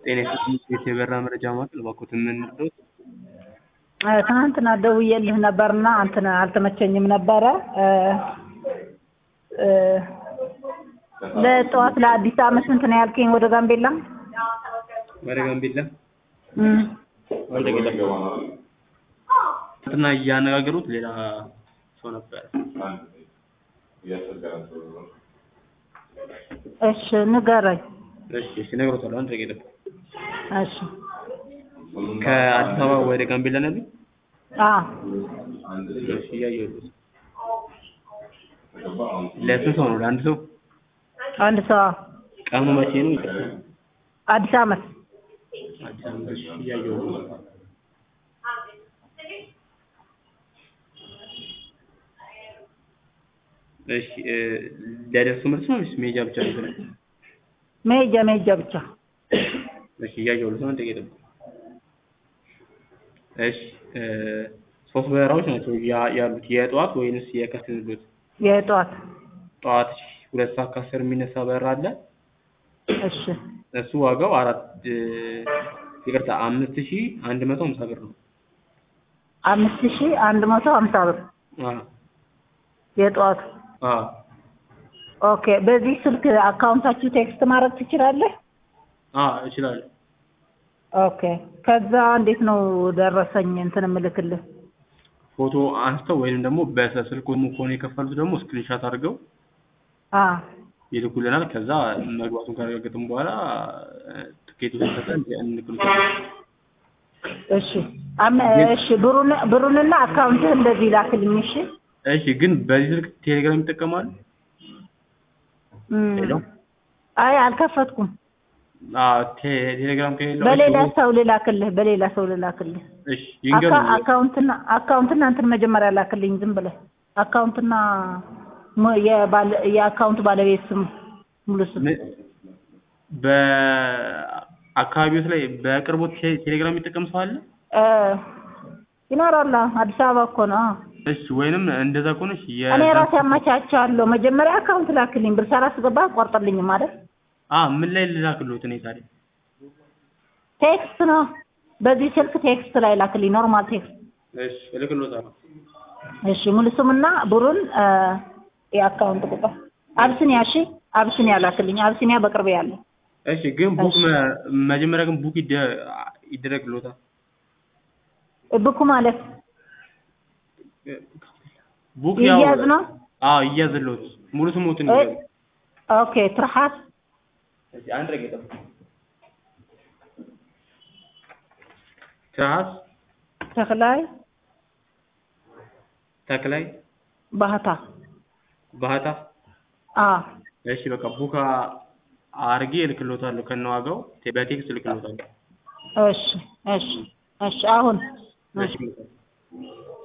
ጤና ኢንስቲትዩት የበራ መረጃ ማዕከል እባክዎትን ምን ልርዳዎት? ትናንትና ደውዬልህ ነበርና እንትን አልተመቸኝም ነበረ ለጠዋት ለአዲስ ዓመት ስንት ነው ያልከኝ ወደ ጋምቤላ? ወደ ጋምቤላ እም ወደ ገጠር እንትና እያነጋገሩት ሌላ ሰው ነበረ። እሺ ንገረኝ። እሺ እሺ እነግሮታለሁ። አንድ ደቂቃ ይጠብቁ። እሺ ከአዲስ አበባ ወደ ጋምቤላ ነው ያሉኝ? አዎ እሺ እያየሁት ነው። ለስንት ሰው ነው? ለአንድ ሰው? አንድ ሰው አዎ። ቀኑ መቼ ነው? ይቅርታ አዲስ ዓመት አዲስ ዓመት። እሺ እያየሁት ነው። እሺ እ ለደርሶ መልስ ነው ወይስ መሄጃ ብቻ ነው የፈለጉት? መሄጃ መሄጃ ብቻ። እሺ እያየሁት ነው። አንድ ደቂቃ ይጠብቁ። እሺ እ ሶስት በረራዎች ናቸው ያ- ያሉት የጠዋት ወይንስ የከሰዓት ልዎት? የጠዋት ጠዋት ሁለት ሰዓት ከአስር የሚነሳ በረራ አለ። እሺ እሱ ዋጋው አራት እ ይቅርታ አምስት ሺህ አንድ መቶ ሀምሳ ብር ነው። አምስት ሺህ አንድ መቶ ሀምሳ ብር አዎ የጠዋቱ። አዎ ኦኬ በዚህ ስልክ አካውንታችሁ ቴክስት ማድረግ ትችላለህ? አዎ እችላለሁ። ኦኬ ከዛ እንዴት ነው ደረሰኝ እንትን እምልክልህ? ፎቶ አንስተው ወይንም ደግሞ በስልክ ከሆነ የከፈሉት ደግሞ ስክሪንሻት አድርገው አ ይልኩልናል። ከዛ መግባቱን ካረጋገጥን በኋላ ትኬቱ ሲሰጠን እንልክልታለን። እሺ አም እሺ ብሩን ብሩንና አካውንትህ እንደዚህ ላክልኝ እሺ። እሺ ግን በዚህ ስልክ ቴሌግራም ይጠቀማሉ? እም ሄሎ አይ አልከፈትኩም። አዎ ቴ- ቴሌግራም ከሌለው በሌላ ሰው ልላክልህ በሌላ ሰው ልላክልህ። እሺ ይንገሩኝ። አካ- አካውንትና አካውንትና እንትን መጀመሪያ ላክልኝ ዝም ብለህ አካውንትና ሞ- የባለ የአካውንት ባለቤት ስም ሙሉ ስም ምን- በአካባቢዎት ላይ በቅርቦት ቴ- ቴሌግራም የሚጠቀም ሰው አለ? እ ይኖራል። አዎ፣ አዲስ አበባ እኮ ነው። አዎ። እሺ ወይንም እንደዛ ከሆነች እኔ ራሴ አመቻቻለሁ። መጀመሪያ አካውንት ላክልኝ ብር ሳላስገባ አቋርጥልኝም ማለት አ ምን ላይ ልላክልዎት እኔ ታዲያ? ቴክስት ነው። በዚህ ስልክ ቴክስት ላይ ላክልኝ፣ ኖርማል ቴክስት። እሺ እልክልዎታለሁ። እሺ ሙሉ ስምና ብሩን እ የአካውንት ቁጥር አብስኒያ። እሺ አብስኒያ ላክልኝ። አብስኒያ በቅርብ ያለ እሺ ግን ቡክ እሺ። መ- መጀመሪያ ግን ቡክ ይደ- ይደረግልዎታል። ብኩ ማለት ቡክ ያው ይያዝ ነው። አዎ ይያዝልዎት። ሙሉ ስሞትን እ ይያዙ። ኦኬ ትርሃስ እሺ አንድ ረገጠ ትራስ ተክላይ ተክላይ ባህታ ባህታ አ እሺ በቃ ቡክ አርጌ እልክልዎታለሁ ከነዋጋው ቴ- በቴክስት እልክልዎታለሁ። እሺ እሺ እሺ አሁን እሺ